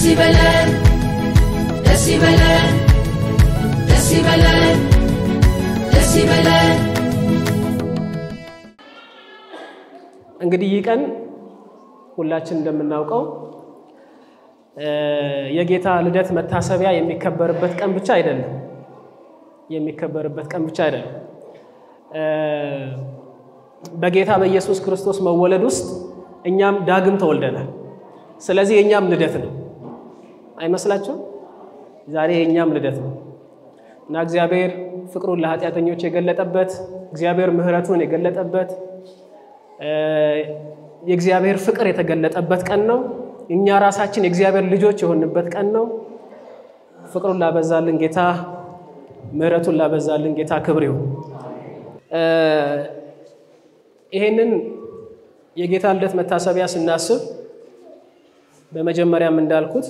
ይበለን ደስ ይበለን ደስ ይበለን ደስ ይበለን እንግዲህ ይህ ቀን ሁላችን እንደምናውቀው የጌታ ልደት መታሰቢያ የሚከበርበት ቀን ብቻ አይደለም። የሚከበርበት ቀን ብቻ አይደለም። በጌታ በኢየሱስ ክርስቶስ መወለድ ውስጥ እኛም ዳግም ተወልደናል። ስለዚህ የእኛም ልደት ነው አይመስላችሁም? ዛሬ የእኛም ልደት ነው እና እግዚአብሔር ፍቅሩን ለኃጢአተኞች የገለጠበት እግዚአብሔር ምሕረቱን የገለጠበት የእግዚአብሔር ፍቅር የተገለጠበት ቀን ነው። እኛ ራሳችን የእግዚአብሔር ልጆች የሆንበት ቀን ነው። ፍቅሩን ላበዛልን ጌታ ምሕረቱን ላበዛልን ጌታ ክብር ይሁን። ይሄንን የጌታ ልደት መታሰቢያ ስናስብ በመጀመሪያም እንዳልኩት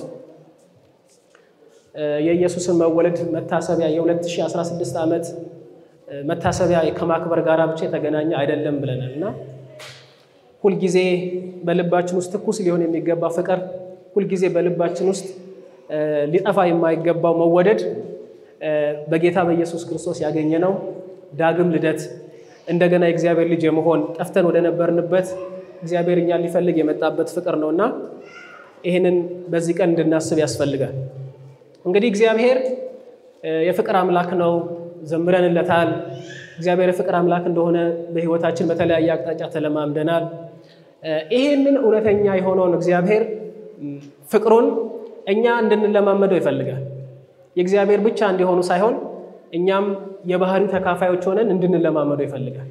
የኢየሱስን መወለድ መታሰቢያ የ2016 ዓመት መታሰቢያ ከማክበር ጋር ብቻ የተገናኘ አይደለም ብለናል እና ሁልጊዜ በልባችን ውስጥ ትኩስ ሊሆን የሚገባ ፍቅር፣ ሁልጊዜ በልባችን ውስጥ ሊጠፋ የማይገባው መወደድ በጌታ በኢየሱስ ክርስቶስ ያገኘነው ዳግም ልደት እንደገና የእግዚአብሔር ልጅ የመሆን ጠፍተን ወደ ነበርንበት እግዚአብሔር እኛን ሊፈልግ የመጣበት ፍቅር ነው እና ይህንን በዚህ ቀን እንድናስብ ያስፈልጋል። እንግዲህ እግዚአብሔር የፍቅር አምላክ ነው፣ ዘምረንለታል። እግዚአብሔር የፍቅር አምላክ እንደሆነ በሕይወታችን በተለያየ አቅጣጫ ተለማምደናል። ይህንን እውነተኛ የሆነውን እግዚአብሔር ፍቅሩን እኛ እንድንለማመደው ይፈልጋል። የእግዚአብሔር ብቻ እንዲሆኑ ሳይሆን እኛም የባህሪው ተካፋዮች ሆነን እንድንለማመደው ይፈልጋል።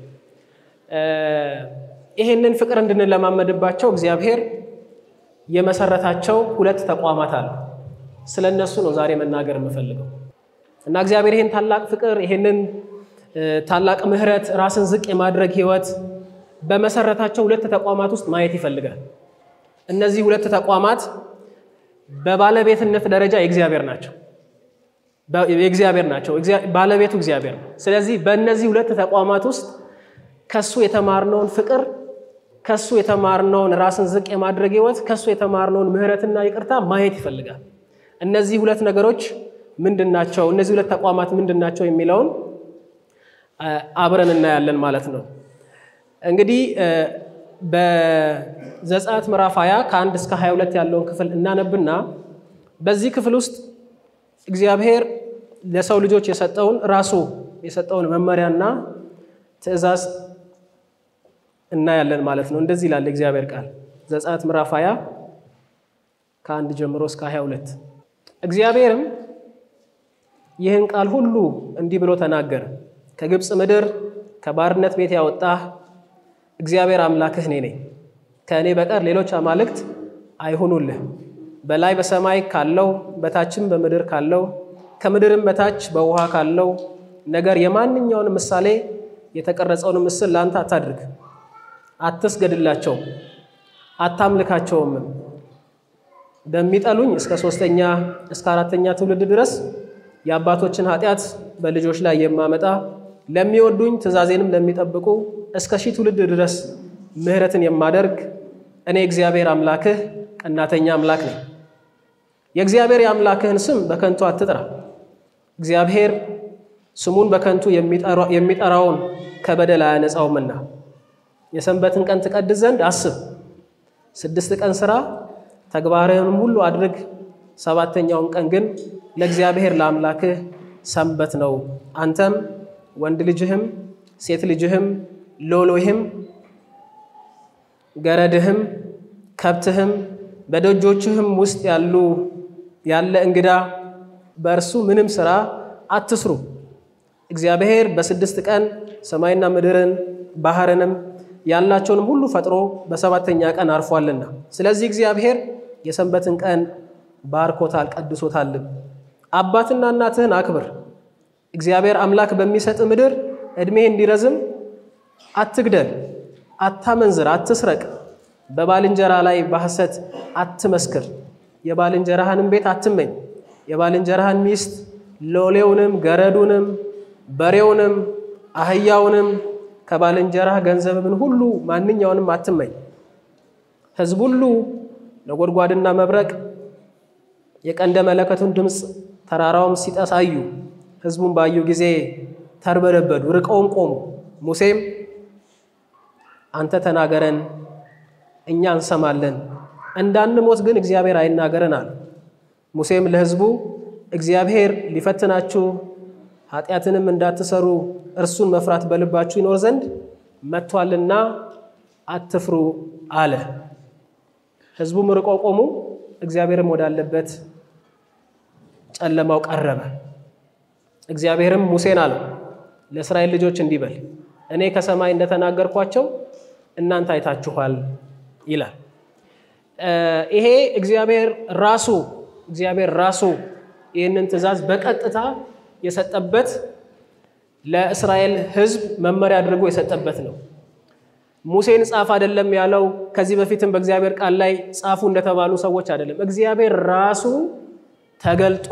ይህንን ፍቅር እንድንለማመድባቸው እግዚአብሔር የመሰረታቸው ሁለት ተቋማት አሉ። ስለ እነሱ ነው ዛሬ መናገር የምፈልገው እና እግዚአብሔር ይህን ታላቅ ፍቅር ይህንን ታላቅ ምሕረት ራስን ዝቅ የማድረግ ህይወት በመሰረታቸው ሁለት ተቋማት ውስጥ ማየት ይፈልጋል። እነዚህ ሁለት ተቋማት በባለቤትነት ደረጃ የእግዚአብሔር ናቸው የእግዚአብሔር ናቸው። ባለቤቱ እግዚአብሔር ነው። ስለዚህ በእነዚህ ሁለት ተቋማት ውስጥ ከሱ የተማርነውን ፍቅር፣ ከሱ የተማርነውን ራስን ዝቅ የማድረግ ህይወት፣ ከሱ የተማርነውን ምሕረትና ይቅርታ ማየት ይፈልጋል። እነዚህ ሁለት ነገሮች ምንድን ናቸው? እነዚህ ሁለት ተቋማት ምንድን ናቸው የሚለውን አብረን እናያለን ማለት ነው። እንግዲህ በዘጸአት ምዕራፍ 20 ከ1 እስከ 22 ያለውን ክፍል እናነብና በዚህ ክፍል ውስጥ እግዚአብሔር ለሰው ልጆች የሰጠውን ራሱ የሰጠውን መመሪያና ትእዛዝ እናያለን ማለት ነው። እንደዚህ ይላል እግዚአብሔር ቃል ዘጸአት ምዕራፍ 20 ከአንድ ጀምሮ እስከ 22 እግዚአብሔርም ይህን ቃል ሁሉ እንዲህ ብሎ ተናገረ። ከግብፅ ምድር ከባርነት ቤት ያወጣህ እግዚአብሔር አምላክህ እኔ ነኝ። ከእኔ በቀር ሌሎች አማልክት አይሁኑልህ። በላይ በሰማይ ካለው በታችም በምድር ካለው ከምድርም በታች በውሃ ካለው ነገር የማንኛውን ምሳሌ የተቀረጸውን ምስል ለአንተ አታድርግ። አትስገድላቸውም፣ አታምልካቸውም። በሚጠሉኝ እስከ ሶስተኛ እስከ አራተኛ ትውልድ ድረስ የአባቶችን ኃጢአት በልጆች ላይ የማመጣ ለሚወዱኝ ትእዛዜንም ለሚጠብቁ እስከ ሺህ ትውልድ ድረስ ምሕረትን የማደርግ እኔ እግዚአብሔር አምላክህ ቀናተኛ አምላክ ነኝ። የእግዚአብሔር የአምላክህን ስም በከንቱ አትጥራ። እግዚአብሔር ስሙን በከንቱ የሚጠራውን ከበደል አያነጻውምና። የሰንበትን ቀን ትቀድስ ዘንድ አስብ። ስድስት ቀን ሥራ ተግባርህንም ሁሉ አድርግ። ሰባተኛውን ቀን ግን ለእግዚአብሔር ለአምላክህ ሰንበት ነው። አንተም ወንድ ልጅህም ሴት ልጅህም ሎሎህም ገረድህም ከብትህም በደጆችህም ውስጥ ያሉ ያለ እንግዳ በእርሱ ምንም ሥራ አትስሩ። እግዚአብሔር በስድስት ቀን ሰማይና ምድርን ባህርንም ያላቸውንም ሁሉ ፈጥሮ በሰባተኛ ቀን አርፏልና፣ ስለዚህ እግዚአብሔር የሰንበትን ቀን ባርኮታል ቀድሶታልም። አባትና እናትህን አክብር። እግዚአብሔር አምላክ በሚሰጥ ምድር ዕድሜህ እንዲረዝም አትግደል፣ አታመንዝር፣ አትስረቅ፣ በባልንጀራ ላይ በሐሰት አትመስክር፣ የባልንጀራህንም ቤት አትመኝ፣ የባልንጀራህን ሚስት ሎሌውንም፣ ገረዱንም፣ በሬውንም፣ አህያውንም ከባልንጀራህ ገንዘብን ሁሉ ማንኛውንም አትመኝ። ሕዝብ ሁሉ ነጎድጓድና መብረቅ የቀንደ መለከቱን ድምፅ ተራራውም ሲጠስ አዩ። ሕዝቡም ባዩ ጊዜ ተርበደበዱ፣ ርቀውም ቆሙ። ሙሴም አንተ ተናገረን፣ እኛ እንሰማለን፣ እንዳንሞት ግን እግዚአብሔር አይናገረን አሉ። ሙሴም ለሕዝቡ እግዚአብሔር ሊፈትናችሁ ኃጢአትንም እንዳትሰሩ እርሱን መፍራት በልባችሁ ይኖር ዘንድ መጥቷልና አትፍሩ አለ። ሕዝቡም ርቀው ቆሙ። እግዚአብሔርም ወዳለበት ጨለማው ቀረበ። እግዚአብሔርም ሙሴን አለው ለእስራኤል ልጆች እንዲህ በል እኔ ከሰማይ እንደተናገርኳቸው እናንተ አይታችኋል ይላል። ይሄ እግዚአብሔር ራሱ እግዚአብሔር ራሱ ይህንን ትእዛዝ በቀጥታ የሰጠበት ለእስራኤል ሕዝብ መመሪያ አድርጎ የሰጠበት ነው። ሙሴን ጻፍ አይደለም ያለው። ከዚህ በፊትም በእግዚአብሔር ቃል ላይ ጻፉ እንደተባሉ ሰዎች አይደለም። እግዚአብሔር ራሱ ተገልጦ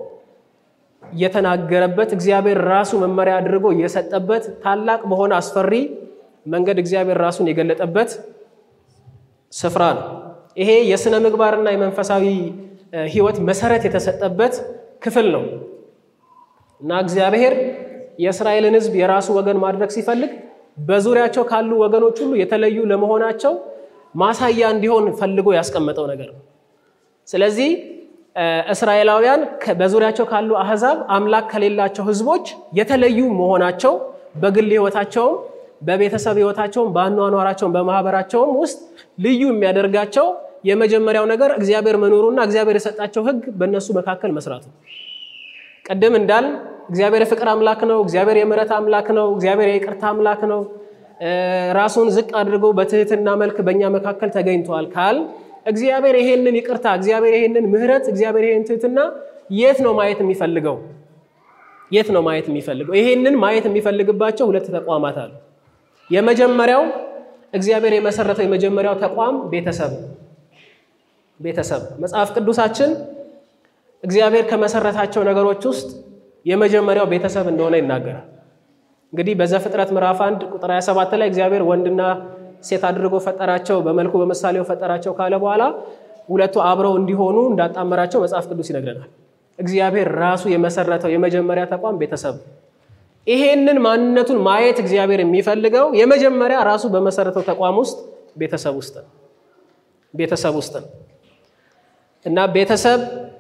የተናገረበት እግዚአብሔር ራሱ መመሪያ አድርጎ የሰጠበት ታላቅ በሆነ አስፈሪ መንገድ እግዚአብሔር ራሱን የገለጠበት ስፍራ ነው። ይሄ የሥነ ምግባርና የመንፈሳዊ ሕይወት መሰረት የተሰጠበት ክፍል ነው እና እግዚአብሔር የእስራኤልን ሕዝብ የራሱ ወገን ማድረግ ሲፈልግ በዙሪያቸው ካሉ ወገኖች ሁሉ የተለዩ ለመሆናቸው ማሳያ እንዲሆን ፈልጎ ያስቀመጠው ነገር ነው። ስለዚህ እስራኤላውያን በዙሪያቸው ካሉ አህዛብ አምላክ ከሌላቸው ሕዝቦች የተለዩ መሆናቸው በግል ሕይወታቸውም በቤተሰብ ሕይወታቸውም በአኗኗራቸውም በማህበራቸውም ውስጥ ልዩ የሚያደርጋቸው የመጀመሪያው ነገር እግዚአብሔር መኖሩና እግዚአብሔር የሰጣቸው ሕግ በእነሱ መካከል መስራቱ። ቅድም እንዳል እግዚአብሔር የፍቅር አምላክ ነው። እግዚአብሔር የምሕረት አምላክ ነው። እግዚአብሔር የይቅርታ አምላክ ነው። ራሱን ዝቅ አድርጎ በትህትና መልክ በእኛ መካከል ተገኝቷል ካል እግዚአብሔር ይሄንን ይቅርታ፣ እግዚአብሔር ይሄንን ምሕረት፣ እግዚአብሔር ይሄን ትህትና የት ነው ማየት የሚፈልገው? የት ነው ማየት የሚፈልገው? ይሄንን ማየት የሚፈልግባቸው ሁለት ተቋማት አሉ። የመጀመሪያው እግዚአብሔር የመሰረተው የመጀመሪያው ተቋም ቤተሰብ ቤተሰብ መጽሐፍ ቅዱሳችን እግዚአብሔር ከመሰረታቸው ነገሮች ውስጥ የመጀመሪያው ቤተሰብ እንደሆነ ይናገራል። እንግዲህ በዘፍጥረት ምዕራፍ 1 ቁጥር 27 ላይ እግዚአብሔር ወንድና ሴት አድርጎ ፈጠራቸው፣ በመልኩ በምሳሌው ፈጠራቸው ካለ በኋላ ሁለቱ አብረው እንዲሆኑ እንዳጣመራቸው መጽሐፍ ቅዱስ ይነግረናል። እግዚአብሔር ራሱ የመሰረተው የመጀመሪያ ተቋም ቤተሰብ። ይሄንን ማንነቱን ማየት እግዚአብሔር የሚፈልገው የመጀመሪያ ራሱ በመሰረተው ተቋም ውስጥ ቤተሰብ ውስጥ ነው። ቤተሰብ ውስጥ ነው እና ቤተሰብ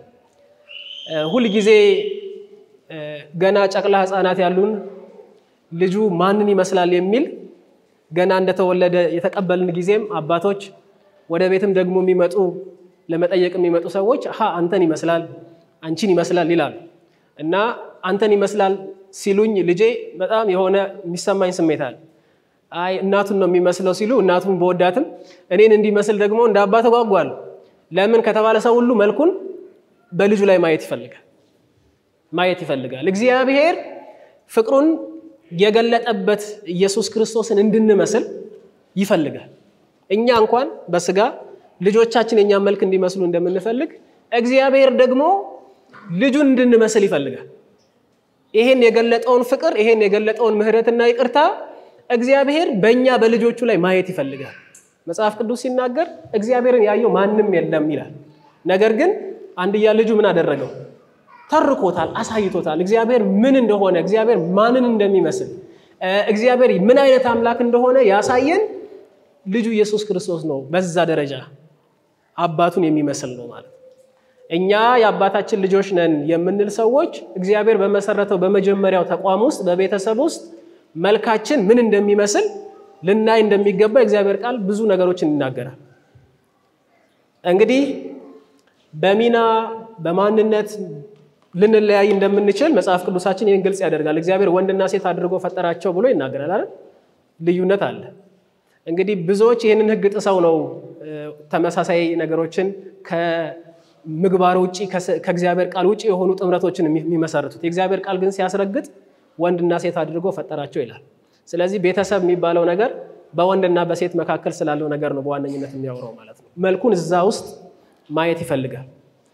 ሁልጊዜ ገና ጨቅላ ሕፃናት ያሉን ልጁ ማንን ይመስላል የሚል ገና እንደተወለደ የተቀበልን ጊዜም አባቶች ወደ ቤትም ደግሞ የሚመጡ ለመጠየቅ የሚመጡ ሰዎች ሀ አንተን ይመስላል አንቺን ይመስላል ይላሉ እና አንተን ይመስላል ሲሉኝ ልጄ በጣም የሆነ የሚሰማኝ ስሜት አለ። አይ እናቱን ነው የሚመስለው ሲሉ እናቱን በወዳትም እኔን እንዲመስል ደግሞ እንደ አባት ጓጓለሁ። ለምን ከተባለ ሰው ሁሉ መልኩን በልጁ ላይ ማየት ይፈልጋል ማየት ይፈልጋል። እግዚአብሔር ፍቅሩን የገለጠበት ኢየሱስ ክርስቶስን እንድንመስል ይፈልጋል። እኛ እንኳን በስጋ ልጆቻችን የእኛን መልክ እንዲመስሉ እንደምንፈልግ እግዚአብሔር ደግሞ ልጁን እንድንመስል ይፈልጋል። ይሄን የገለጠውን ፍቅር ይሄን የገለጠውን ምሕረትና ይቅርታ እግዚአብሔር በእኛ በልጆቹ ላይ ማየት ይፈልጋል። መጽሐፍ ቅዱስ ሲናገር እግዚአብሔርን ያየው ማንም የለም ይላል። ነገር ግን አንድያ ልጁ ምን አደረገው? ተርኮታል፣ አሳይቶታል። እግዚአብሔር ምን እንደሆነ እግዚአብሔር ማንን እንደሚመስል እግዚአብሔር ምን አይነት አምላክ እንደሆነ ያሳየን ልጁ ኢየሱስ ክርስቶስ ነው። በዛ ደረጃ አባቱን የሚመስል ነው ማለት ነው። እኛ የአባታችን ልጆች ነን የምንል ሰዎች እግዚአብሔር በመሰረተው በመጀመሪያው ተቋም ውስጥ በቤተሰብ ውስጥ መልካችን ምን እንደሚመስል ልናይ እንደሚገባ እግዚአብሔር ቃል ብዙ ነገሮችን ይናገራል። እንግዲህ በሚና በማንነት ልንለያይ እንደምንችል መጽሐፍ ቅዱሳችን ይህን ግልጽ ያደርጋል። እግዚአብሔር ወንድና ሴት አድርጎ ፈጠራቸው ብሎ ይናገራል አይደል? ልዩነት አለ። እንግዲህ ብዙዎች ይህንን ሕግ ጥሰው ነው ተመሳሳይ ነገሮችን ከምግባር ውጭ ከእግዚአብሔር ቃል ውጭ የሆኑ ጥምረቶችን የሚመሰርቱት። የእግዚአብሔር ቃል ግን ሲያስረግጥ ወንድና ሴት አድርጎ ፈጠራቸው ይላል። ስለዚህ ቤተሰብ የሚባለው ነገር በወንድና በሴት መካከል ስላለው ነገር ነው በዋነኝነት የሚያወራው ማለት ነው። መልኩን እዛ ውስጥ ማየት ይፈልጋል።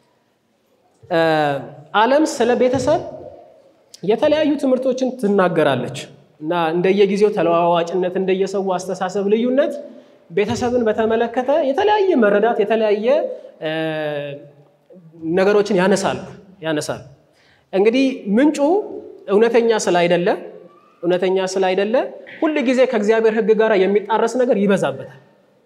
ዓለም ስለ ቤተሰብ የተለያዩ ትምህርቶችን ትናገራለች እና እንደየጊዜው ተለዋዋጭነት፣ እንደየሰው አስተሳሰብ ልዩነት ቤተሰብን በተመለከተ የተለያየ መረዳት፣ የተለያየ ነገሮችን ያነሳሉ ያነሳሉ። እንግዲህ ምንጩ እውነተኛ ስላይደለ እውነተኛ ስላይደለ ሁል ጊዜ ከእግዚአብሔር ሕግ ጋር የሚጣረስ ነገር ይበዛበታል።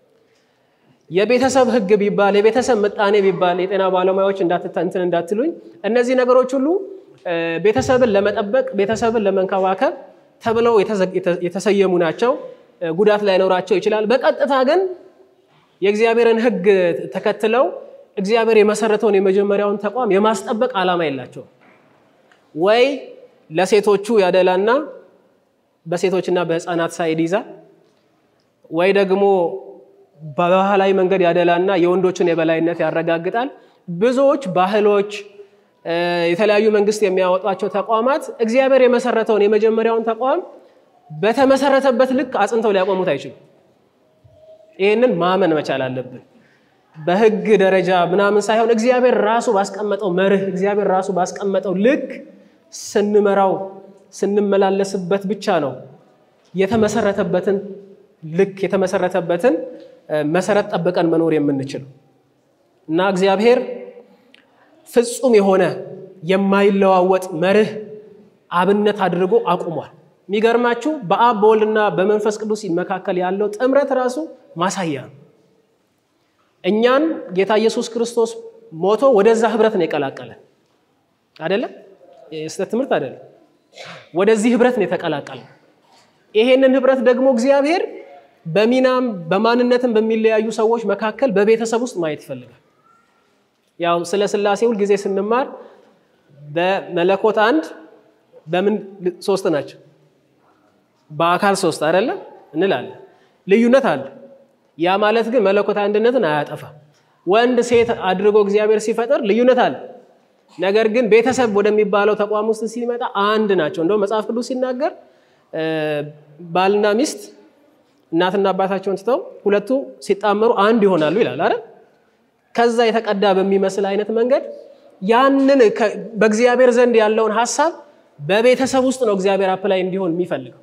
የቤተሰብ ሕግ ቢባል የቤተሰብ ምጣኔ ቢባል የጤና ባለሙያዎች እንትን እንዳትሉኝ፣ እነዚህ ነገሮች ሁሉ ቤተሰብን ለመጠበቅ ቤተሰብን ለመንከባከብ ተብለው የተሰየሙ ናቸው። ጉዳት ላይኖራቸው ይችላል። በቀጥታ ግን የእግዚአብሔርን ሕግ ተከትለው እግዚአብሔር የመሰረተውን የመጀመሪያውን ተቋም የማስጠበቅ ዓላማ የላቸውም። ወይ ለሴቶቹ ያደላና በሴቶችና በሕፃናት ሳይድ ይዛል፣ ወይ ደግሞ በባህላዊ መንገድ ያደላና የወንዶችን የበላይነት ያረጋግጣል። ብዙዎች ባህሎች፣ የተለያዩ መንግስት የሚያወጧቸው ተቋማት እግዚአብሔር የመሰረተውን የመጀመሪያውን ተቋም በተመሰረተበት ልክ አጽንተው ሊያቆሙት አይችሉም። ይህንን ማመን መቻል አለብን። በህግ ደረጃ ምናምን ሳይሆን እግዚአብሔር ራሱ ባስቀመጠው መርህ እግዚአብሔር ራሱ ባስቀመጠው ልክ ስንመራው ስንመላለስበት ብቻ ነው የተመሰረተበትን ልክ የተመሰረተበትን መሰረት ጠብቀን መኖር የምንችለው እና እግዚአብሔር ፍጹም የሆነ የማይለዋወጥ መርህ አብነት አድርጎ አቁሟል። የሚገርማችሁ በአብ በወልድና በመንፈስ ቅዱስ መካከል ያለው ጥምረት ራሱ ማሳያ ነው። እኛን ጌታ ኢየሱስ ክርስቶስ ሞቶ ወደዛ ህብረት ነው የቀላቀለን። አይደለም የስህተት ትምህርት አይደለም። ወደዚህ ህብረት ነው የተቀላቀለን። ይሄንን ህብረት ደግሞ እግዚአብሔር በሚናም በማንነትም በሚለያዩ ሰዎች መካከል በቤተሰብ ውስጥ ማየት ይፈልጋል። ያው ስለ ሥላሴ ሁል ጊዜ ስንማር በመለኮት አንድ በምን ሶስት ናቸው፣ በአካል ሶስት አይደለም እንላለን። ልዩነት አለ። ያ ማለት ግን መለኮት አንድነትን አያጠፋም። ወንድ ሴት አድርጎ እግዚአብሔር ሲፈጥር ልዩነት አለ። ነገር ግን ቤተሰብ ወደሚባለው ተቋም ውስጥ ሲመጣ አንድ ናቸው። እንደውም መጽሐፍ ቅዱስ ሲናገር ባልና ሚስት እናትና አባታቸውን ትተው ሁለቱ ሲጣመሩ አንድ ይሆናሉ ይላል አይደል? ከዛ የተቀዳ በሚመስል አይነት መንገድ ያንን በእግዚአብሔር ዘንድ ያለውን ሀሳብ በቤተሰብ ውስጥ ነው እግዚአብሔር አፕላይ እንዲሆን የሚፈልገው።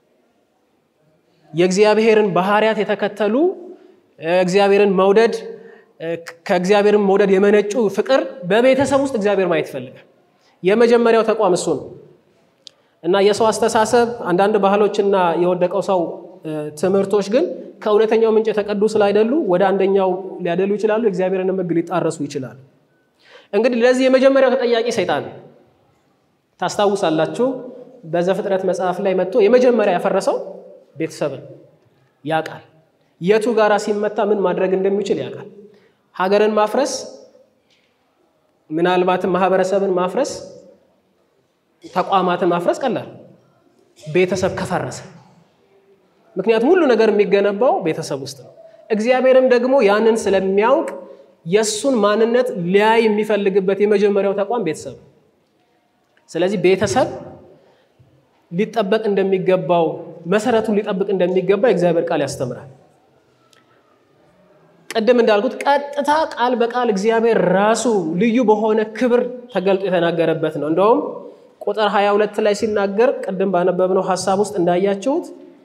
የእግዚአብሔርን ባህሪያት የተከተሉ እግዚአብሔርን መውደድ ከእግዚአብሔርን መውደድ የመነጩ ፍቅር በቤተሰብ ውስጥ እግዚአብሔር ማየት ይፈልጋል። የመጀመሪያው ተቋም እሱ ነው እና የሰው አስተሳሰብ አንዳንድ ባህሎችና የወደቀው ሰው ትምህርቶች ግን ከእውነተኛው ምንጭ የተቀዱ ስላይደሉ ወደ አንደኛው ሊያደሉ ይችላሉ። የእግዚአብሔርን ሕግ ሊጣረሱ ይችላሉ። እንግዲህ ለዚህ የመጀመሪያው ተጠያቂ ሰይጣን ነው። ታስታውሳላችሁ። በዘፍጥረት መጽሐፍ ላይ መጥቶ የመጀመሪያ ያፈረሰው ቤተሰብን ያውቃል። የቱ ጋራ ሲመታ ምን ማድረግ እንደሚችል ያውቃል። ሀገርን ማፍረስ ምናልባትም ማህበረሰብን ማፍረስ፣ ተቋማትን ማፍረስ ቀላል፣ ቤተሰብ ከፈረሰ ምክንያቱም ሁሉ ነገር የሚገነባው ቤተሰብ ውስጥ ነው። እግዚአብሔርም ደግሞ ያንን ስለሚያውቅ የእሱን ማንነት ሊያይ የሚፈልግበት የመጀመሪያው ተቋም ቤተሰብ ነው። ስለዚህ ቤተሰብ ሊጠበቅ እንደሚገባው መሰረቱን ሊጠብቅ እንደሚገባ የእግዚአብሔር ቃል ያስተምራል። ቅድም እንዳልኩት ቀጥታ ቃል በቃል እግዚአብሔር ራሱ ልዩ በሆነ ክብር ተገልጦ የተናገረበት ነው። እንደውም ቁጥር 22 ላይ ሲናገር ቅድም ባነበብነው ሀሳብ ውስጥ እንዳያችሁት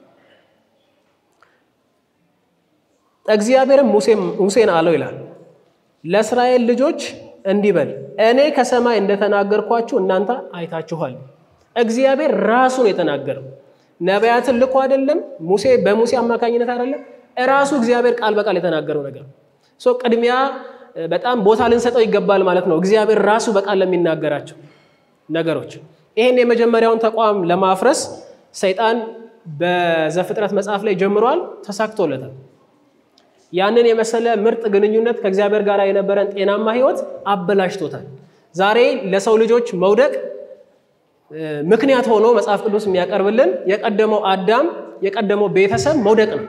እግዚአብሔርም ሙሴን አለው ይላል ለእስራኤል ልጆች እንዲህ በል እኔ ከሰማይ እንደተናገርኳችሁ እናንተ አይታችኋል። እግዚአብሔር ራሱ ነው የተናገረው። ነቢያትን ልኮ አይደለም፣ ሙሴ በሙሴ አማካኝነት አይደለም፣ እራሱ እግዚአብሔር ቃል በቃል የተናገረው ነገር ሶ ቅድሚያ በጣም ቦታ ልንሰጠው ይገባል ማለት ነው። እግዚአብሔር ራሱ በቃል ለሚናገራቸው ነገሮች ይህን የመጀመሪያውን ተቋም ለማፍረስ ሰይጣን በዘፍጥረት መጽሐፍ ላይ ጀምሯል፣ ተሳክቶለታል። ያንን የመሰለ ምርጥ ግንኙነት ከእግዚአብሔር ጋር የነበረን ጤናማ ሕይወት አበላሽቶታል። ዛሬ ለሰው ልጆች መውደቅ ምክንያት ሆኖ መጽሐፍ ቅዱስ የሚያቀርብልን የቀደመው አዳም የቀደመው ቤተሰብ መውደቅ ነው።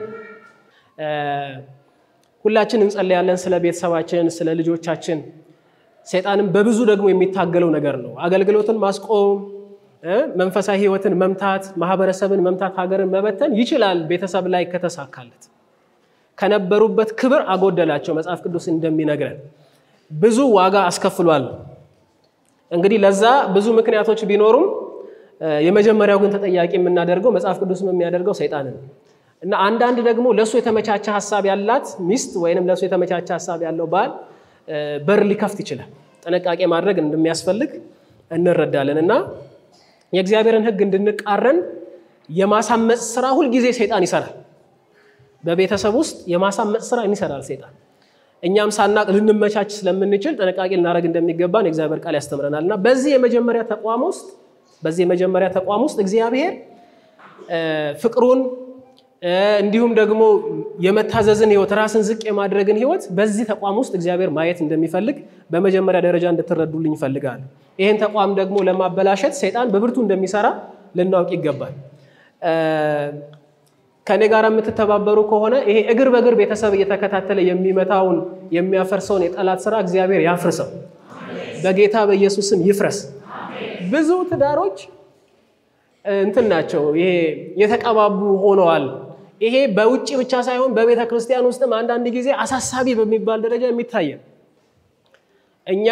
ሁላችን እንጸለያለን ስለ ቤተሰባችን፣ ስለ ልጆቻችን። ሰይጣንም በብዙ ደግሞ የሚታገለው ነገር ነው። አገልግሎትን ማስቆም፣ መንፈሳዊ ሕይወትን መምታት፣ ማህበረሰብን መምታት፣ ሀገርን መበተን ይችላል ቤተሰብ ላይ ከተሳካለት ከነበሩበት ክብር አጎደላቸው። መጽሐፍ ቅዱስ እንደሚነግረን ብዙ ዋጋ አስከፍሏል። እንግዲህ ለዛ ብዙ ምክንያቶች ቢኖሩም የመጀመሪያው ግን ተጠያቂ የምናደርገው መጽሐፍ ቅዱስም የሚያደርገው ሰይጣንን እና አንዳንድ ደግሞ ለእሱ የተመቻቸ ሀሳብ ያላት ሚስት ወይንም ለእሱ የተመቻቸ ሀሳብ ያለው ባል በር ሊከፍት ይችላል። ጥንቃቄ ማድረግ እንደሚያስፈልግ እንረዳለን እና የእግዚአብሔርን ሕግ እንድንቃረን የማሳመፅ ስራ ሁልጊዜ ሰይጣን ይሰራል። በቤተሰብ ውስጥ የማሳመፅ ስራ ይሰራል ሰይጣን። እኛም ሳናቅ ልንመቻች ስለምንችል ጥንቃቄ ልናደርግ እንደሚገባን የእግዚአብሔር ቃል ያስተምረናል እና በዚህ የመጀመሪያ ተቋም ውስጥ በዚህ የመጀመሪያ ተቋም ውስጥ እግዚአብሔር ፍቅሩን እንዲሁም ደግሞ የመታዘዝን ህይወት ራስን ዝቅ የማድረግን ህይወት በዚህ ተቋም ውስጥ እግዚአብሔር ማየት እንደሚፈልግ በመጀመሪያ ደረጃ እንድትረዱልኝ ይፈልጋል። ይህን ተቋም ደግሞ ለማበላሸት ሰይጣን በብርቱ እንደሚሰራ ልናውቅ ይገባል። ከእኔ ጋር የምትተባበሩ ከሆነ ይሄ እግር በእግር ቤተሰብ እየተከታተለ የሚመታውን የሚያፈርሰውን የጠላት ስራ እግዚአብሔር ያፍርሰው፣ በጌታ በኢየሱስ ስም ይፍረስ። ብዙ ትዳሮች እንትን ናቸው፣ ይሄ የተቀባቡ ሆነዋል። ይሄ በውጭ ብቻ ሳይሆን በቤተ ክርስቲያን ውስጥም አንዳንድ ጊዜ አሳሳቢ በሚባል ደረጃ የሚታይ ነው። እኛ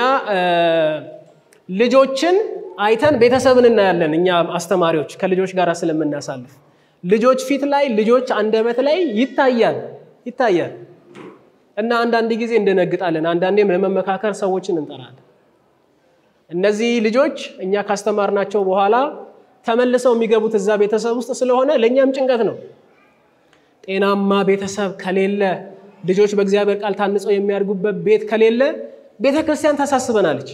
ልጆችን አይተን ቤተሰብን እናያለን። እኛ አስተማሪዎች ከልጆች ጋር ስለምናሳልፍ ልጆች ፊት ላይ ልጆች አንደበት ላይ ይታያል ይታያል እና አንዳንድ ጊዜ እንደነግጣለን። አንዳንዴም ለመመካከር ሰዎችን እንጠራለን። እነዚህ ልጆች እኛ ካስተማርናቸው በኋላ ተመልሰው የሚገቡት እዛ ቤተሰብ ውስጥ ስለሆነ ለእኛም ጭንቀት ነው። ጤናማ ቤተሰብ ከሌለ ልጆች በእግዚአብሔር ቃል ታንጸው የሚያድጉበት ቤት ከሌለ ቤተ ክርስቲያን ታሳስበናለች።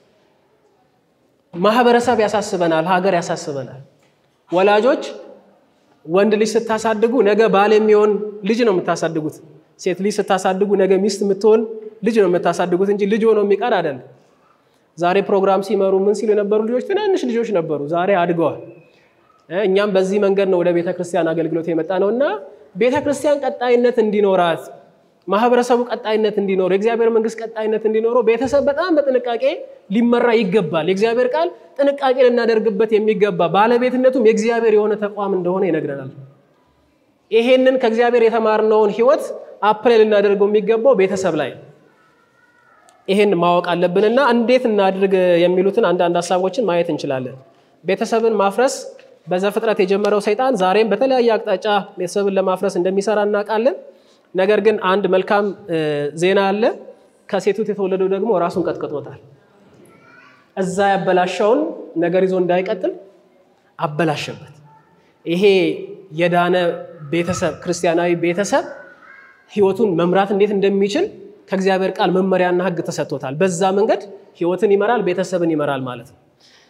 ማህበረሰብ ያሳስበናል። ሀገር ያሳስበናል። ወላጆች ወንድ ልጅ ስታሳድጉ ነገ ባል የሚሆን ልጅ ነው የምታሳድጉት። ሴት ልጅ ስታሳድጉ ነገ ሚስት የምትሆን ልጅ ነው የምታሳድጉት እንጂ ልጅ ሆኖ የሚቀር አይደለም። ዛሬ ፕሮግራም ሲመሩ ምን ሲሉ የነበሩ ልጆች ትናንሽ ልጆች ነበሩ፣ ዛሬ አድገዋል። እኛም በዚህ መንገድ ነው ወደ ቤተ ክርስቲያን አገልግሎት የመጣ ነው እና ቤተ ክርስቲያን ቀጣይነት እንዲኖራት ማህበረሰቡ ቀጣይነት እንዲኖረው የእግዚአብሔር መንግስት ቀጣይነት እንዲኖረው ቤተሰብ በጣም በጥንቃቄ ሊመራ ይገባል። የእግዚአብሔር ቃል ጥንቃቄ ልናደርግበት የሚገባ ባለቤትነቱም የእግዚአብሔር የሆነ ተቋም እንደሆነ ይነግረናል። ይሄንን ከእግዚአብሔር የተማርነውን ህይወት አፕላይ ልናደርገው የሚገባው ቤተሰብ ላይ ይሄን ማወቅ አለብንና እንዴት እናድርግ የሚሉትን አንዳንድ ሀሳቦችን ማየት እንችላለን። ቤተሰብን ማፍረስ በዘፍጥረት የጀመረው ሰይጣን ዛሬም በተለያየ አቅጣጫ ቤተሰብን ለማፍረስ እንደሚሰራ እናውቃለን። ነገር ግን አንድ መልካም ዜና አለ። ከሴቱት የተወለደው ደግሞ ራሱን ቀጥቅጦታል። እዛ ያበላሸውን ነገር ይዞ እንዳይቀጥል አበላሸበት። ይሄ የዳነ ቤተሰብ ክርስቲያናዊ ቤተሰብ ህይወቱን መምራት እንዴት እንደሚችል ከእግዚአብሔር ቃል መመሪያና ህግ ተሰጥቶታል። በዛ መንገድ ህይወትን ይመራል፣ ቤተሰብን ይመራል ማለት ነው።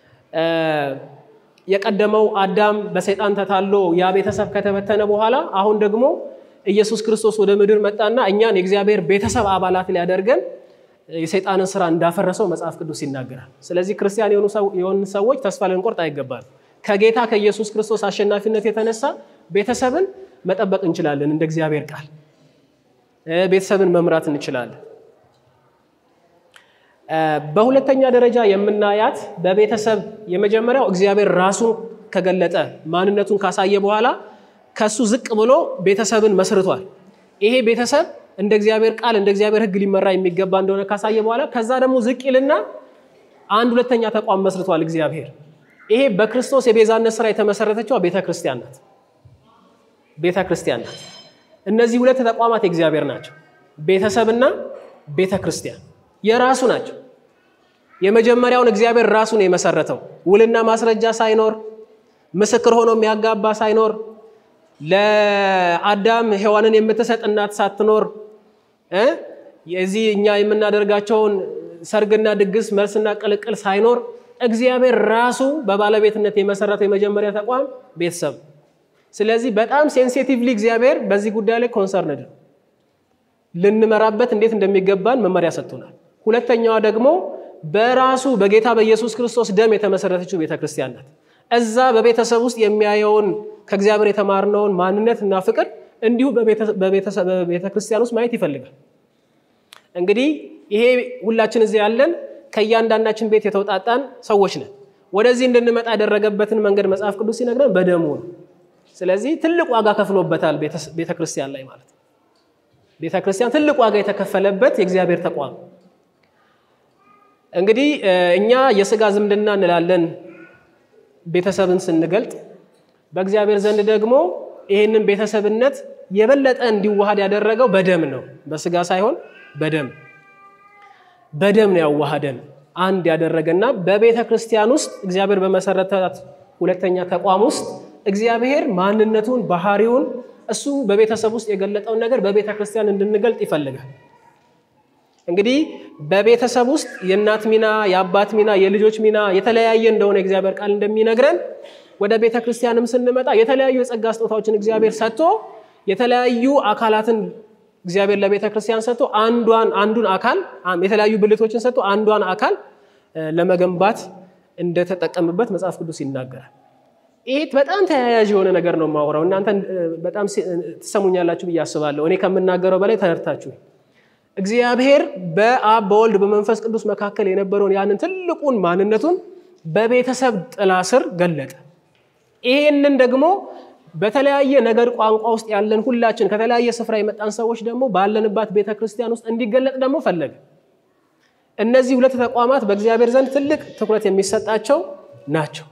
የቀደመው አዳም በሰይጣን ተታሎ ያ ቤተሰብ ከተበተነ በኋላ አሁን ደግሞ ኢየሱስ ክርስቶስ ወደ ምድር መጣና እኛን የእግዚአብሔር ቤተሰብ አባላት ሊያደርገን የሰይጣንን ስራ እንዳፈረሰው መጽሐፍ ቅዱስ ይናገራል። ስለዚህ ክርስቲያን የሆኑ ሰዎች ተስፋ ልንቆርጥ አይገባል። ከጌታ ከኢየሱስ ክርስቶስ አሸናፊነት የተነሳ ቤተሰብን መጠበቅ እንችላለን። እንደ እግዚአብሔር ቃል ቤተሰብን መምራት እንችላለን። በሁለተኛ ደረጃ የምናያት በቤተሰብ የመጀመሪያው እግዚአብሔር ራሱን ከገለጠ ማንነቱን ካሳየ በኋላ ከሱ ዝቅ ብሎ ቤተሰብን መስርቷል። ይሄ ቤተሰብ እንደ እግዚአብሔር ቃል እንደ እግዚአብሔር ሕግ ሊመራ የሚገባ እንደሆነ ካሳየ በኋላ ከዛ ደግሞ ዝቅ ይልና አንድ ሁለተኛ ተቋም መስርቷል እግዚአብሔር። ይሄ በክርስቶስ የቤዛነት ስራ የተመሰረተችው ቤተ ክርስቲያን ናት። ቤተ ክርስቲያን ናት። እነዚህ ሁለት ተቋማት የእግዚአብሔር ናቸው። ቤተሰብና ቤተ ክርስቲያን የራሱ ናቸው። የመጀመሪያውን እግዚአብሔር ራሱ ነው የመሰረተው ውልና ማስረጃ ሳይኖር ምስክር ሆኖ የሚያጋባ ሳይኖር ለአዳም ሔዋንን የምትሰጥ እናት ሳትኖር የዚህ እኛ የምናደርጋቸውን ሰርግና ድግስ መልስና ቅልቅል ሳይኖር እግዚአብሔር ራሱ በባለቤትነት የመሰረተው የመጀመሪያ ተቋም ቤተሰብ። ስለዚህ በጣም ሴንሲቲቭሊ እግዚአብሔር በዚህ ጉዳይ ላይ ኮንሰርንድ ነው። ልንመራበት እንዴት እንደሚገባን መመሪያ ሰጥቶናል። ሁለተኛዋ ደግሞ በራሱ በጌታ በኢየሱስ ክርስቶስ ደም የተመሰረተችው ቤተክርስቲያን ናት። እዛ በቤተሰብ ውስጥ የሚያየውን ከእግዚአብሔር የተማርነውን ማንነት እና ፍቅር እንዲሁ በቤተ ክርስቲያን ውስጥ ማየት ይፈልጋል። እንግዲህ ይሄ ሁላችን እዚህ ያለን ከእያንዳንዳችን ቤት የተውጣጣን ሰዎች ነን። ወደዚህ እንድንመጣ ያደረገበትን መንገድ መጽሐፍ ቅዱስ ሲነግረን በደሙ ነው። ስለዚህ ትልቅ ዋጋ ከፍሎበታል ቤተ ክርስቲያን ላይ ማለት ነው። ቤተ ክርስቲያን ትልቅ ዋጋ የተከፈለበት የእግዚአብሔር ተቋም እንግዲህ እኛ የስጋ ዝምድና እንላለን ቤተሰብን ስንገልጥ በእግዚአብሔር ዘንድ ደግሞ ይህንን ቤተሰብነት የበለጠ እንዲዋሃድ ያደረገው በደም ነው። በስጋ ሳይሆን በደም በደም ነው ያዋሃደን። አንድ ያደረገና በቤተ ክርስቲያን ውስጥ እግዚአብሔር በመሰረታት ሁለተኛ ተቋም ውስጥ እግዚአብሔር ማንነቱን ባህሪውን እሱ በቤተሰብ ውስጥ የገለጠውን ነገር በቤተ ክርስቲያን እንድንገልጥ ይፈልጋል። እንግዲህ በቤተሰብ ውስጥ የእናት ሚና፣ የአባት ሚና፣ የልጆች ሚና የተለያየ እንደሆነ እግዚአብሔር ቃል እንደሚነግረን ወደ ቤተ ክርስቲያንም ስንመጣ የተለያዩ የጸጋ ስጦታዎችን እግዚአብሔር ሰጥቶ የተለያዩ አካላትን እግዚአብሔር ለቤተ ክርስቲያን ሰጥቶ አንዷን አንዱን አካል የተለያዩ ብልቶችን ሰጥቶ አንዷን አካል ለመገንባት እንደተጠቀምበት መጽሐፍ ቅዱስ ይናገራል። ይህ በጣም ተያያዥ የሆነ ነገር ነው የማወራው። እናንተ በጣም ትሰሙኛላችሁ ብዬ አስባለሁ። እኔ ከምናገረው በላይ ተረድታችሁ እግዚአብሔር በአብ በወልድ በመንፈስ ቅዱስ መካከል የነበረውን ያንን ትልቁን ማንነቱን በቤተሰብ ጥላ ስር ገለጠ። ይሄንን ደግሞ በተለያየ ነገር ቋንቋ ውስጥ ያለን ሁላችን ከተለያየ ስፍራ የመጣን ሰዎች ደግሞ ባለንባት ቤተ ክርስቲያን ውስጥ እንዲገለጥ ደግሞ ፈለገ። እነዚህ ሁለት ተቋማት በእግዚአብሔር ዘንድ ትልቅ ትኩረት የሚሰጣቸው ናቸው።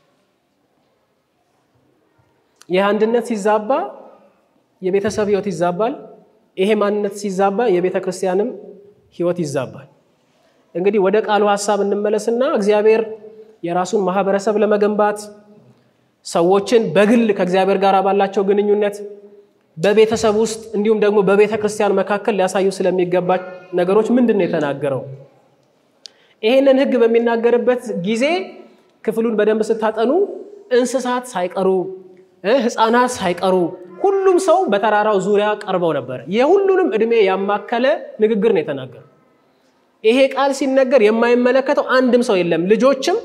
ይህ አንድነት ሲዛባ የቤተሰብ ሕይወት ይዛባል። ይሄ ማንነት ሲዛባ የቤተ ክርስቲያንም ሕይወት ይዛባል። እንግዲህ ወደ ቃሉ ሀሳብ እንመለስና እግዚአብሔር የራሱን ማህበረሰብ ለመገንባት ሰዎችን በግል ከእግዚአብሔር ጋር ባላቸው ግንኙነት በቤተሰብ ውስጥ እንዲሁም ደግሞ በቤተ ክርስቲያን መካከል ሊያሳዩ ስለሚገባ ነገሮች ምንድን ነው የተናገረው? ይህንን ሕግ በሚናገርበት ጊዜ ክፍሉን በደንብ ስታጠኑ እንስሳት ሳይቀሩ ሕፃናት ሳይቀሩ ሁሉም ሰው በተራራው ዙሪያ ቀርበው ነበር። የሁሉንም ዕድሜ ያማከለ ንግግር ነው የተናገረው። ይሄ ቃል ሲነገር የማይመለከተው አንድም ሰው የለም። ልጆችም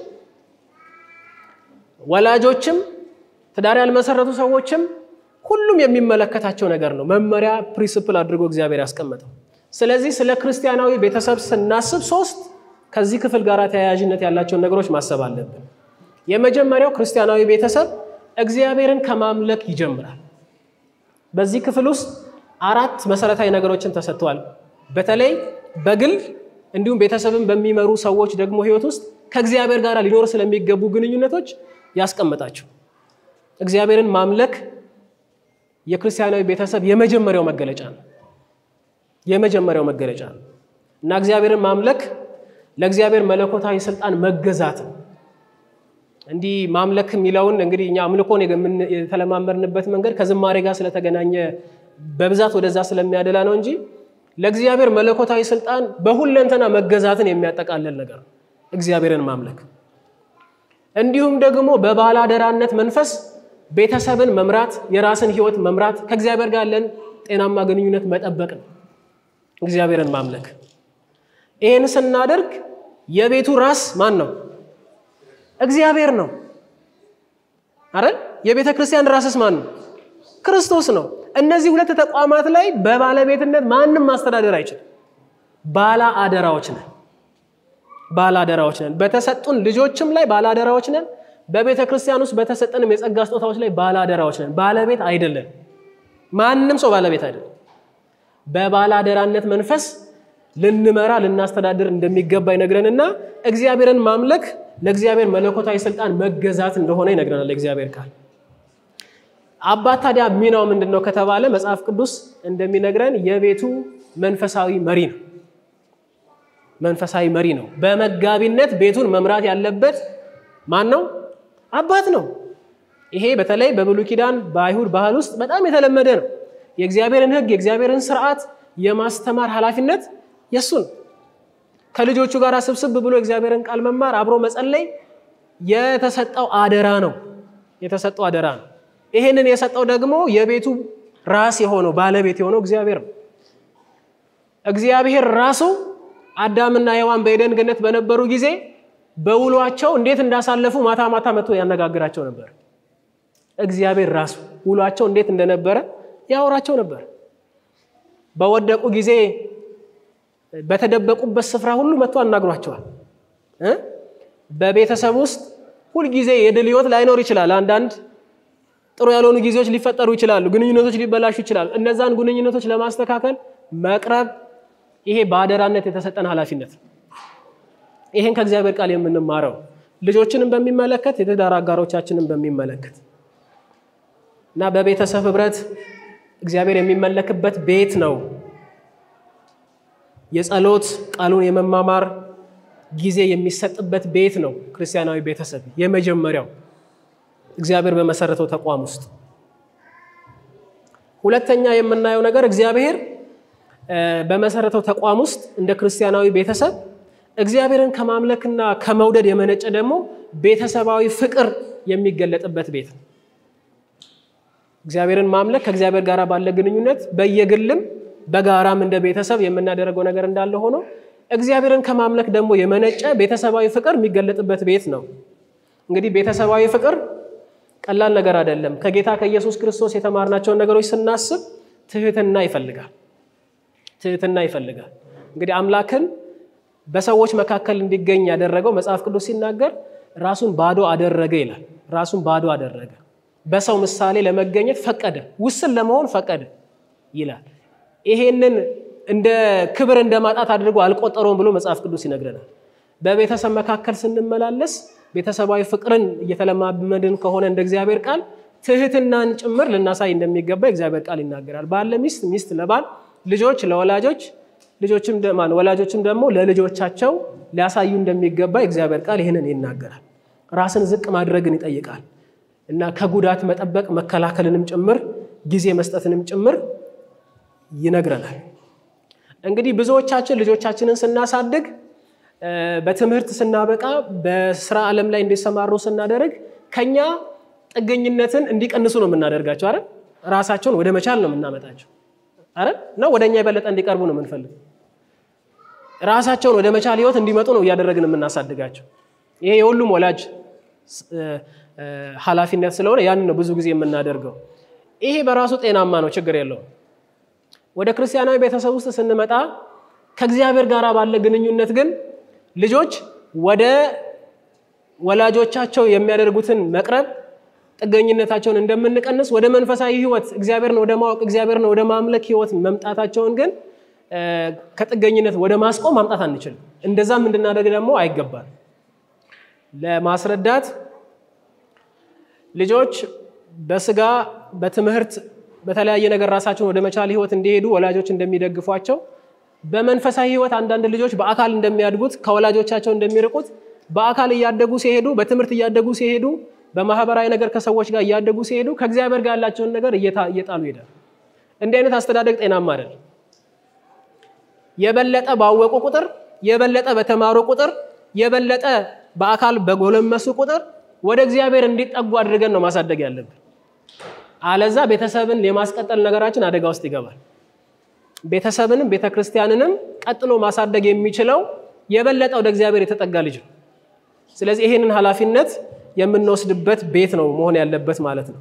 ወላጆችም ትዳር ያልመሰረቱ ሰዎችም ሁሉም የሚመለከታቸው ነገር ነው። መመሪያ ፕሪንስፕል አድርጎ እግዚአብሔር ያስቀመጠው። ስለዚህ ስለ ክርስቲያናዊ ቤተሰብ ስናስብ ሶስት ከዚህ ክፍል ጋር ተያያዥነት ያላቸውን ነገሮች ማሰብ አለብን። የመጀመሪያው ክርስቲያናዊ ቤተሰብ እግዚአብሔርን ከማምለክ ይጀምራል። በዚህ ክፍል ውስጥ አራት መሰረታዊ ነገሮችን ተሰጥተዋል። በተለይ በግል እንዲሁም ቤተሰብን በሚመሩ ሰዎች ደግሞ ሕይወት ውስጥ ከእግዚአብሔር ጋር ሊኖር ስለሚገቡ ግንኙነቶች ያስቀምጣቸው። እግዚአብሔርን ማምለክ የክርስቲያናዊ ቤተሰብ የመጀመሪያው መገለጫ ነው። የመጀመሪያው መገለጫ ነው እና እግዚአብሔርን ማምለክ ለእግዚአብሔር መለኮታዊ ስልጣን መገዛት ነው። እንዲህ ማምለክ የሚለውን እንግዲህ እኛ አምልኮን የተለማመድንበት መንገድ ከዝማሬ ጋር ስለተገናኘ በብዛት ወደዛ ስለሚያደላ ነው እንጂ ለእግዚአብሔር መለኮታዊ ስልጣን በሁለንተና መገዛትን የሚያጠቃልል ነገር ነው እግዚአብሔርን ማምለክ። እንዲሁም ደግሞ በባላደራነት መንፈስ ቤተሰብን መምራት፣ የራስን ሕይወት መምራት፣ ከእግዚአብሔር ጋር ያለን ጤናማ ግንኙነት መጠበቅ ነው እግዚአብሔርን ማምለክ። ይህን ስናደርግ የቤቱ ራስ ማን ነው? እግዚአብሔር ነው አይደል? የቤተ ክርስቲያን ራስስ ማን ነው? ክርስቶስ ነው። እነዚህ ሁለት ተቋማት ላይ በባለቤትነት ማንም ማስተዳደር አይችልም። ባላ አደራዎች ነን። ባላ አደራዎች ነን። በተሰጡን ልጆችም ላይ ባላ አደራዎች ነን። በቤተ ክርስቲያን ውስጥ በተሰጠንም የጸጋ ስጦታዎች ላይ ባላ አደራዎች ነን። ባለቤት አይደለን። ማንም ሰው ባለቤት አይደለም። በባላ አደራነት መንፈስ ልንመራ ልናስተዳድር እንደሚገባ ይነግረንና እግዚአብሔርን ማምለክ ለእግዚአብሔር መለኮታዊ ስልጣን መገዛት እንደሆነ ይነግረናል እግዚአብሔር ቃል። አባት ታዲያ ሚናው ምንድን ነው ከተባለ መጽሐፍ ቅዱስ እንደሚነግረን የቤቱ መንፈሳዊ መሪ ነው። መንፈሳዊ መሪ ነው። በመጋቢነት ቤቱን መምራት ያለበት ማን ነው? አባት ነው። ይሄ በተለይ በብሉይ ኪዳን በአይሁድ ባህል ውስጥ በጣም የተለመደ ነው። የእግዚአብሔርን ሕግ የእግዚአብሔርን ስርዓት የማስተማር ኃላፊነት የእሱ ነው። ከልጆቹ ጋር ስብስብ ብሎ እግዚአብሔርን ቃል መማር፣ አብሮ መጸለይ የተሰጠው አደራ ነው። የተሰጠው አደራ ነው። ይህንን የሰጠው ደግሞ የቤቱ ራስ የሆነው ባለቤት የሆነው እግዚአብሔር ነው። እግዚአብሔር ራሱ አዳምና ሔዋን በኤደን ገነት በነበሩ ጊዜ በውሏቸው እንዴት እንዳሳለፉ ማታ ማታ መጥቶ ያነጋግራቸው ነበር። እግዚአብሔር ራሱ ውሏቸው እንዴት እንደነበረ ያወራቸው ነበር። በወደቁ ጊዜ በተደበቁበት ስፍራ ሁሉ መጥቶ አናግሯቸዋል። በቤተሰብ ውስጥ ሁልጊዜ የድል ህይወት ላይኖር ይችላል። አንዳንድ ጥሩ ያልሆኑ ጊዜዎች ሊፈጠሩ ይችላሉ። ግንኙነቶች ሊበላሹ ይችላሉ። እነዛን ግንኙነቶች ለማስተካከል መቅረብ፣ ይሄ በአደራነት የተሰጠን ኃላፊነት ነው። ይሄን ከእግዚአብሔር ቃል የምንማረው ልጆችንም በሚመለከት የትዳር አጋሮቻችንን በሚመለከት እና በቤተሰብ ህብረት እግዚአብሔር የሚመለክበት ቤት ነው። የጸሎት ቃሉን የመማማር ጊዜ የሚሰጥበት ቤት ነው ክርስቲያናዊ ቤተሰብ የመጀመሪያው እግዚአብሔር በመሰረተው ተቋም ውስጥ። ሁለተኛ የምናየው ነገር እግዚአብሔር በመሰረተው ተቋም ውስጥ እንደ ክርስቲያናዊ ቤተሰብ እግዚአብሔርን ከማምለክና ከመውደድ የመነጨ ደግሞ ቤተሰባዊ ፍቅር የሚገለጥበት ቤት ነው። እግዚአብሔርን ማምለክ ከእግዚአብሔር ጋር ባለ ግንኙነት በየግልም በጋራም እንደ ቤተሰብ የምናደርገው ነገር እንዳለ ሆኖ እግዚአብሔርን ከማምለክ ደግሞ የመነጨ ቤተሰባዊ ፍቅር የሚገለጥበት ቤት ነው። እንግዲህ ቤተሰባዊ ፍቅር ቀላል ነገር አይደለም። ከጌታ ከኢየሱስ ክርስቶስ የተማርናቸውን ነገሮች ስናስብ ትህትና ይፈልጋል። ትህትና ይፈልጋል። እንግዲህ አምላክን በሰዎች መካከል እንዲገኝ ያደረገው መጽሐፍ ቅዱስ ሲናገር ራሱን ባዶ አደረገ ይላል። ራሱን ባዶ አደረገ፣ በሰው ምሳሌ ለመገኘት ፈቀደ፣ ውስን ለመሆን ፈቀደ ይላል። ይሄንን እንደ ክብር እንደ ማጣት አድርጎ አልቆጠረውም ብሎ መጽሐፍ ቅዱስ ይነግረናል። በቤተሰብ መካከል ስንመላለስ ቤተሰባዊ ፍቅርን እየተለማመድን ከሆነ እንደ እግዚአብሔር ቃል ትህትናን ጭምር ልናሳይ እንደሚገባ እግዚአብሔር ቃል ይናገራል። ባል ለሚስት፣ ሚስት ለባል፣ ልጆች ለወላጆች ልጆችም ደማን ወላጆችም ደግሞ ለልጆቻቸው ሊያሳዩ እንደሚገባ እግዚአብሔር ቃል ይህንን ይናገራል። ራስን ዝቅ ማድረግን ይጠይቃል እና ከጉዳት መጠበቅ መከላከልንም ጭምር ጊዜ መስጠትንም ጭምር ይነግረናል። እንግዲህ ብዙዎቻችን ልጆቻችንን ስናሳድግ በትምህርት ስናበቃ በስራ ዓለም ላይ እንዲሰማሩ ስናደርግ ከኛ ጥገኝነትን እንዲቀንሱ ነው የምናደርጋቸው። አረ ራሳቸውን ወደ መቻል ነው የምናመጣቸው። አረ ነው ወደ እኛ የበለጠ እንዲቀርቡ ነው የምንፈልግ። ራሳቸውን ወደ መቻል ህይወት እንዲመጡ ነው እያደረግን የምናሳድጋቸው። ይሄ የሁሉም ወላጅ ኃላፊነት ስለሆነ ያንን ነው ብዙ ጊዜ የምናደርገው። ይሄ በራሱ ጤናማ ነው፣ ችግር የለውም። ወደ ክርስቲያናዊ ቤተሰብ ውስጥ ስንመጣ ከእግዚአብሔር ጋር ባለ ግንኙነት ግን ልጆች ወደ ወላጆቻቸው የሚያደርጉትን መቅረብ ጥገኝነታቸውን እንደምንቀንስ ወደ መንፈሳዊ ህይወት እግዚአብሔርን ወደ ማወቅ እግዚአብሔርን ወደ ማምለክ ህይወት መምጣታቸውን ግን ከጥገኝነት ወደ ማስቆም ማምጣት አንችልም። እንደዛም እንድናደርግ ደግሞ አይገባል። ለማስረዳት ልጆች በስጋ በትምህርት በተለያየ ነገር ራሳቸውን ወደ መቻል ህይወት እንዲሄዱ ወላጆች እንደሚደግፏቸው በመንፈሳዊ ህይወት አንዳንድ ልጆች በአካል እንደሚያድጉት ከወላጆቻቸው እንደሚርቁት በአካል እያደጉ ሲሄዱ በትምህርት እያደጉ ሲሄዱ በማህበራዊ ነገር ከሰዎች ጋር እያደጉ ሲሄዱ ከእግዚአብሔር ጋር ያላቸውን ነገር እየጣሉ ይሄዳል። እንዲህ አይነት አስተዳደግ ጤናማ አይደል። የበለጠ ባወቁ ቁጥር፣ የበለጠ በተማሩ ቁጥር፣ የበለጠ በአካል በጎለመሱ ቁጥር ወደ እግዚአብሔር እንዲጠጉ አድርገን ነው ማሳደግ ያለብን። አለዛ ቤተሰብን የማስቀጠል ነገራችን አደጋ ውስጥ ይገባል። ቤተሰብንም ቤተ ክርስቲያንንም ቀጥሎ ማሳደግ የሚችለው የበለጠ ወደ እግዚአብሔር የተጠጋ ልጅ ነው። ስለዚህ ይሄንን ኃላፊነት የምንወስድበት ቤት ነው መሆን ያለበት ማለት ነው።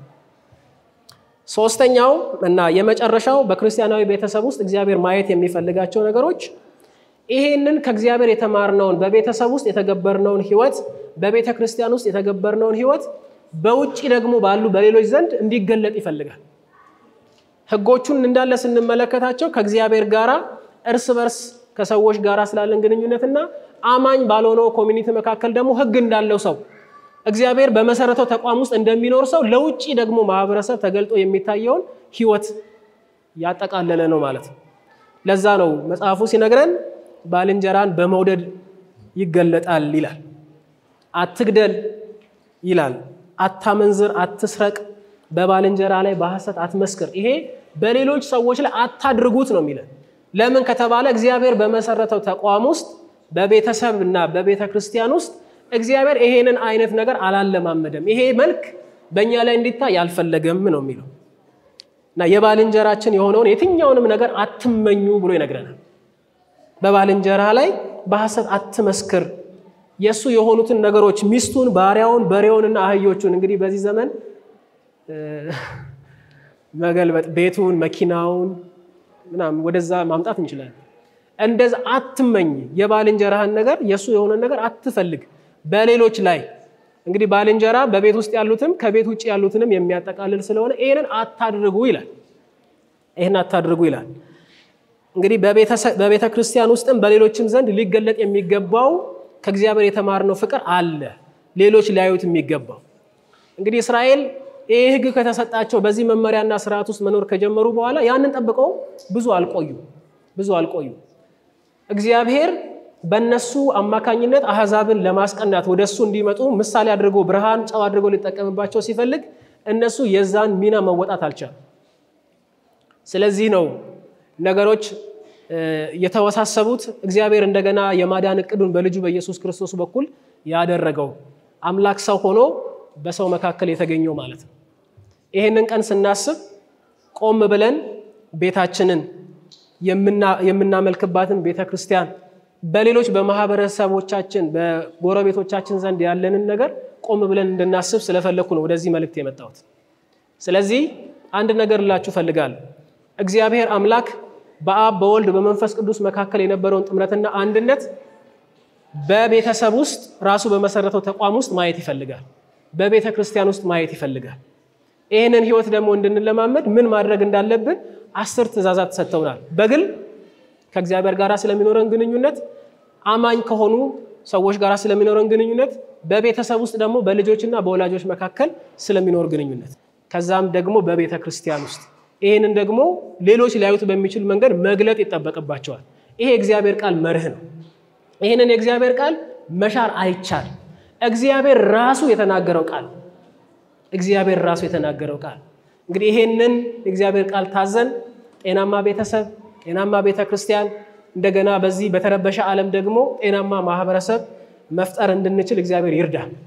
ሶስተኛው እና የመጨረሻው በክርስቲያናዊ ቤተሰብ ውስጥ እግዚአብሔር ማየት የሚፈልጋቸው ነገሮች ይሄንን ከእግዚአብሔር የተማርነውን በቤተሰብ ውስጥ የተገበርነውን ህይወት በቤተ ክርስቲያን ውስጥ የተገበርነውን ህይወት በውጭ ደግሞ ባሉ በሌሎች ዘንድ እንዲገለጥ ይፈልጋል። ህጎቹን እንዳለ ስንመለከታቸው ከእግዚአብሔር ጋር እርስ በርስ ከሰዎች ጋር ስላለን ግንኙነትና አማኝ ባልሆነው ኮሚኒቲ መካከል ደግሞ ህግ እንዳለው ሰው እግዚአብሔር በመሰረተው ተቋም ውስጥ እንደሚኖር ሰው ለውጭ ደግሞ ማህበረሰብ ተገልጦ የሚታየውን ህይወት ያጠቃለለ ነው ማለት ነው። ለዛ ነው መጽሐፉ ሲነግረን ባልንጀራን በመውደድ ይገለጣል ይላል። አትግደል ይላል። አታመንዝር፣ አትስረቅ፣ በባልንጀራ ላይ በሐሰት አትመስክር። ይሄ በሌሎች ሰዎች ላይ አታድርጉት ነው የሚለን። ለምን ከተባለ እግዚአብሔር በመሰረተው ተቋም ውስጥ በቤተሰብ እና በቤተ ክርስቲያን ውስጥ እግዚአብሔር ይሄንን አይነት ነገር አላለማመደም። ይሄ መልክ በእኛ ላይ እንዲታይ አልፈለገም ነው የሚለው እና የባልንጀራችን የሆነውን የትኛውንም ነገር አትመኙ ብሎ ይነግረናል። በባልንጀራ ላይ በሐሰት አትመስክር። የእሱ የሆኑትን ነገሮች ሚስቱን፣ ባሪያውን፣ በሬውንና አህዮቹን እንግዲህ በዚህ ዘመን መገልበጥ ቤቱን፣ መኪናውን ምናምን ወደዛ ማምጣት እንችላለን። እንደዛ አትመኝ። የባልንጀራህን ነገር የእሱ የሆነን ነገር አትፈልግ በሌሎች ላይ እንግዲህ ባልንጀራ በቤት ውስጥ ያሉትም ከቤት ውጭ ያሉትንም የሚያጠቃልል ስለሆነ ይህንን አታድርጉ ይላል። ይህን አታድርጉ ይላል። እንግዲህ በቤተ ክርስቲያን ውስጥም በሌሎችም ዘንድ ሊገለጥ የሚገባው ከእግዚአብሔር የተማርነው ፍቅር አለ፣ ሌሎች ሊያዩት የሚገባው እንግዲህ እስራኤል ይህ ሕግ ከተሰጣቸው በዚህ መመሪያና ስርዓት ውስጥ መኖር ከጀመሩ በኋላ ያንን ጠብቀው ብዙ አልቆዩ ብዙ አልቆዩ። እግዚአብሔር በእነሱ አማካኝነት አሕዛብን ለማስቀናት ወደ እሱ እንዲመጡ ምሳሌ አድርጎ ብርሃን ጨው አድርጎ ሊጠቀምባቸው ሲፈልግ እነሱ የዛን ሚና መወጣት አልቻሉ። ስለዚህ ነው ነገሮች የተወሳሰቡት። እግዚአብሔር እንደገና የማዳን እቅዱን በልጁ በኢየሱስ ክርስቶስ በኩል ያደረገው አምላክ ሰው ሆኖ በሰው መካከል የተገኘው ማለት ነው። ይህንን ቀን ስናስብ ቆም ብለን ቤታችንን የምናመልክባትን ቤተ ክርስቲያን በሌሎች በማህበረሰቦቻችን በጎረቤቶቻችን ዘንድ ያለንን ነገር ቆም ብለን እንድናስብ ስለፈለግኩ ነው ወደዚህ መልእክት የመጣሁት። ስለዚህ አንድ ነገር ልላችሁ እፈልጋለሁ። እግዚአብሔር አምላክ በአብ በወልድ በመንፈስ ቅዱስ መካከል የነበረውን ጥምረትና አንድነት በቤተሰብ ውስጥ ራሱ በመሰረተው ተቋም ውስጥ ማየት ይፈልጋል። በቤተ ክርስቲያን ውስጥ ማየት ይፈልጋል። ይህንን ህይወት ደግሞ እንድንለማመድ ምን ማድረግ እንዳለብን አስር ትእዛዛት ሰጥተውናል። በግል ከእግዚአብሔር ጋር ስለሚኖረን ግንኙነት፣ አማኝ ከሆኑ ሰዎች ጋር ስለሚኖረን ግንኙነት፣ በቤተሰብ ውስጥ ደግሞ በልጆችና በወላጆች መካከል ስለሚኖር ግንኙነት፣ ከዛም ደግሞ በቤተ ክርስቲያን ውስጥ ይህንን ደግሞ ሌሎች ሊያዩት በሚችል መንገድ መግለጥ ይጠበቅባቸዋል። ይሄ የእግዚአብሔር ቃል መርህ ነው። ይህንን የእግዚአብሔር ቃል መሻር አይቻል። እግዚአብሔር ራሱ የተናገረው ቃል እግዚአብሔር ራሱ የተናገረው ቃል እንግዲህ ይሄንን የእግዚአብሔር ቃል ታዘን ጤናማ ቤተሰብ፣ ጤናማ ቤተ ክርስቲያን እንደገና በዚህ በተረበሸ ዓለም ደግሞ ጤናማ ማህበረሰብ መፍጠር እንድንችል እግዚአብሔር ይርዳል።